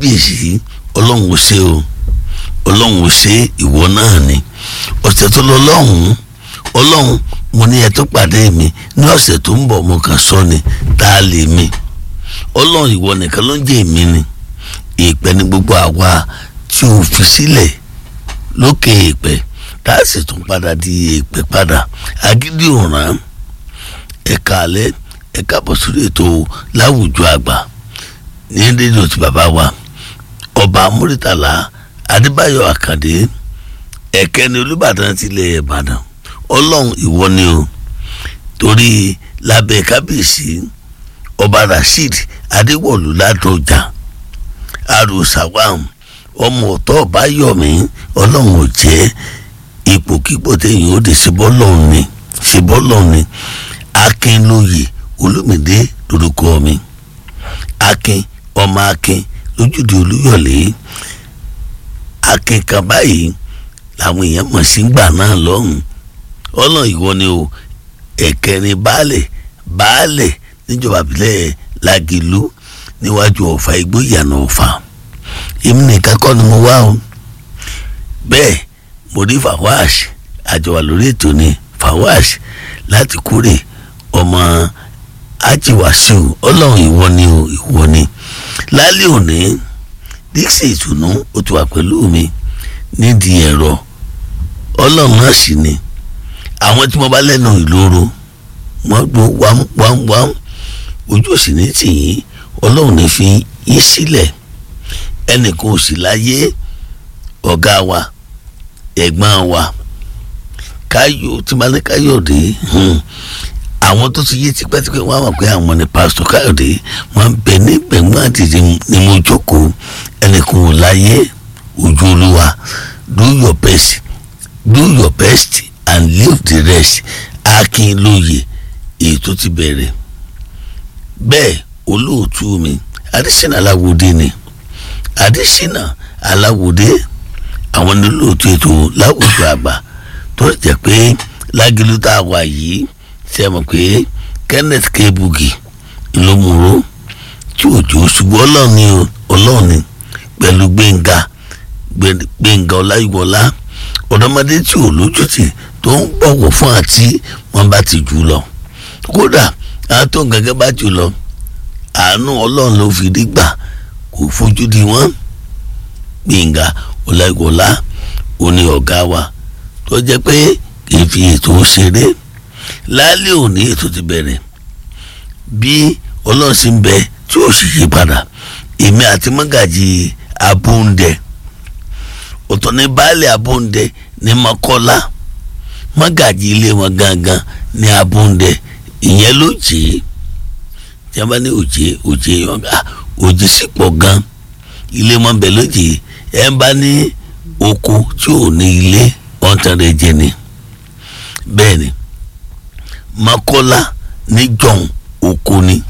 kábíyèsí ọlọ́run ò ṣe o ọlọ́run ò ṣe ìwọ náà ni ọ̀sẹ̀ tó lọ lọ́hùn-ún ọlọ́run mo ní ẹ tó pàdé mi ní ọ̀sẹ̀ tó ń bọ̀ mo kàn sọ ni tá a lè mi ọlọ́run ìwọ nìkan ló ń jẹ́ èmi ni ìpẹ́ ní gbogbo àwa tí o fi sílẹ̀ lókè ìpẹ́ tá a sì tún padà di ìpẹ́ padà agídí òràn ẹ̀ka alẹ́ ẹ̀ka bọ̀ sórí ètò láwùjọ àgbà ní rédíò tí bàbá wa ọba múrítàlá adébáyọ̀ àkàndé ẹ̀kẹ́ni olùbàdàn tilẹ̀ ìbàdàn ọlọ́run ìwọ ni o torí lábẹ́ kábíyèsí ọba rasheed adéwọ̀lú ládọjà arúsàwàm ọmọ ọ̀tọ̀ ọ̀báyọ̀mí ọlọ́run ò jẹ́ ipòkípò téèyàn ó di ṣebọ́lọ́run ni ṣebọ́lọ́run ni akínlóye olómìdé lórúkọ mi akin ọmọ akin lójúde olúyọ̀lé akin kan báyìí làwọn èèyàn mọ̀ sí gbà náà lọ́hùn ọ̀nà ìwọ ni o ẹ̀kẹrin baálẹ̀ baálẹ̀ níjọba ìbílẹ̀ lagelu níwájú ọ̀fà igbó ìyànà ọ̀fà èmi nìkan kọ́ ni mo wá o bẹ́ẹ̀ mo rí fawash àjọwà lórí ètò ni fawash láti kúrè ọmọ ajiwasiu ọlọ́run ìwọ ni o ìwọ ni lálẹ́ òní dixie ìtùnú ó ti wà pẹ̀lú mi nídìí ẹ̀rọ ọlọ́run náà sì ni àwọn tí mo bá lẹ́nu ìloro wọ́n gbọ́ wámúwámúwám ojú òsì ní tìyín ọlọ́run ní fi yín sílẹ̀ ẹnìkan ò sì láyé ọ̀gá wa ẹ̀gbọ́n wa káyọ̀ tí máa ní káyọ̀dé àwọn tó ti yé tipẹ́tipẹ́ wọ́n á mọ̀ pé àwọn ni pásítọ̀ káyọ̀dé wọ́n bẹ ní gbẹ̀ngbọ́n àtìtì ni mo jókòó ẹnìkan ò láyé ojú olúwa do your best do your best and leave the rest akin lóye èyí tó ti bẹ̀rẹ̀ bẹ́ẹ̀ olóòtú mi adésínà aláwòdé ni adésínà aláwòdé àwọn ní olóòtú ètò láwùjọ àgbà tó jẹ́ pé lágìlú tá a wà yìí ṣe mọ̀ pé kenneth kebugi ló múró tí òjò ṣubú ọlọ́ọ̀ni ọlọ́ọ̀ni pẹ̀lú gbẹ̀ngà gbẹ̀ngà ọláyíwọlá ọ̀dọ́mọdé tí ò lójútì tó ń bọ̀wọ̀ fún àti wọn bá ti jù lọ kódà àwọn tó ń gẹ́gẹ́ bá jù lọ àánú ọlọ́run ló fi rí gbà kò fojú di wọ́n gbẹ̀ngà ọláyíwọlá òní ọ̀gá wa tó jẹ́ pé kì í fi ètò ṣeré lálẹ́ òní ètò ti bẹ̀rẹ̀ bí ọlọ́run sì ń bẹ tí ó sì yí padà èmi àti mọ́gàjì abóńdẹ ọ̀tọ̀ ní baálé abóńdẹ ní mọ́kọ́lá mọ́gàjì ilé wọn gangan ní abóńdẹ ìyẹn ló jẹ́ tí a bá ní òjé òjé yọ̀ǹgà òjé sì pọ̀ gan ilé wọn bẹ̀ lójì ẹ̀ ń bá ní oko tí ò ní ilé ọ̀ntẹ̀rẹ̀ jẹ ni bẹ́ẹ̀ ni mọ́kọ́lá ní jọ̀hún oko ni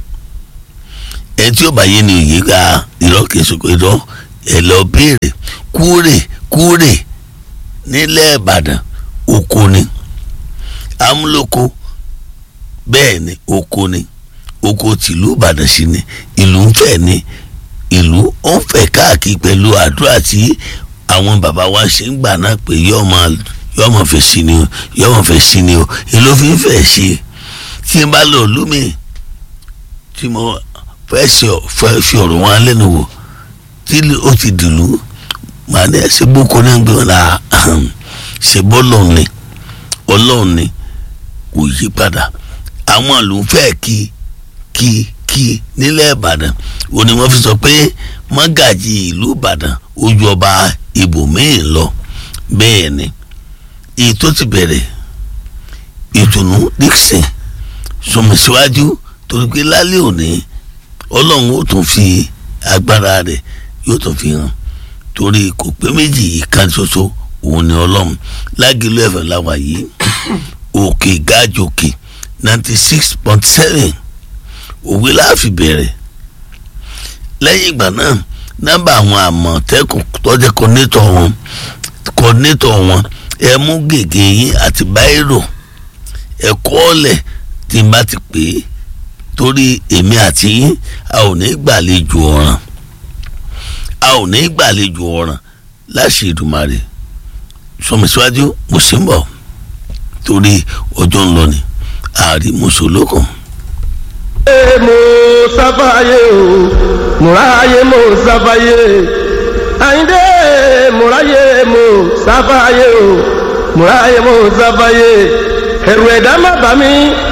ẹ tí ó bá yé ni òye ká irọ́ kẹsùkọ irọ́ ẹ lọ béèrè kúrè kúrè nílẹ̀ ìbàdàn oko ni amúlòkó bẹ́ẹ̀ ni oko ni oko tìlú ìbàdàn sí ni ìlú ń fẹ̀ ni ìlú ó ń fẹ̀ káàkiri pẹ̀lú àdúrà tí àwọn bàbá wa ṣe ń gbà náà pé yọ́ọ́ máa yọ́ọ́ máa fẹ̀ sí ni o yọ́ọ́ máa fẹ̀ sí ni o èló fi ń fẹ̀ ṣe tí n bá lọ lómi tí mo fẹ́ ṣe fẹ́ fi ọ̀rọ̀ wọn lẹ́nu wò tí ó ti dìlú màá ní ẹsẹ̀ gbóko náà gbé wọn náà ṣe bọ́ọ̀lù ni ọlọ́run ni kò yí padà àwọn ìlú fẹ́ kí kí kí nílẹ̀ ìbàdàn ó ní wọ́n fi sọ pé mọ́gàjì ìlú ìbàdàn ó ju ọba ibòmíì lọ bẹ́ẹ̀ ni èyí tó ti bẹ̀rẹ̀ ìtùnú dixon sọmi síwájú torí pé lálẹ́ òní ọlọ́run ó tún fi agbára rẹ̀ yóò tún fi hàn torí kò pé méjì ìkan ṣoṣo òun ni ọlọ́run lágìlú ẹ̀fẹ̀ láwa yìí òkè gájòkè ninety six point seven òwe láàfin bẹ̀rẹ̀ lẹ́yìn ìgbà náà nọ́mbà àwọn àmọ̀tẹ́kùn tọ́jẹ́ kọ́nétọ̀ wọn kọ́nétọ̀ wọn ẹ mú gègé yín àti báírò ẹ kọ́ ọ̀lẹ̀ tí n bá ti pè é torí èmi àti yín a ò ní gbàlejò ọ̀ràn a ò ní gbàlejò ọ̀ràn láṣẹ Èdùmàrè sọmísíwájú mo sì ń bọ̀ torí ọjọ́ ń lọ ni ààrí mùsùlùkùn. ẹ mo sáfàyè o mùráyè mo sáfàyè àyíndé mùráyè mo sáfàyè o mùráyè mo sáfàyè ẹ̀rù ẹ̀dá má bà mí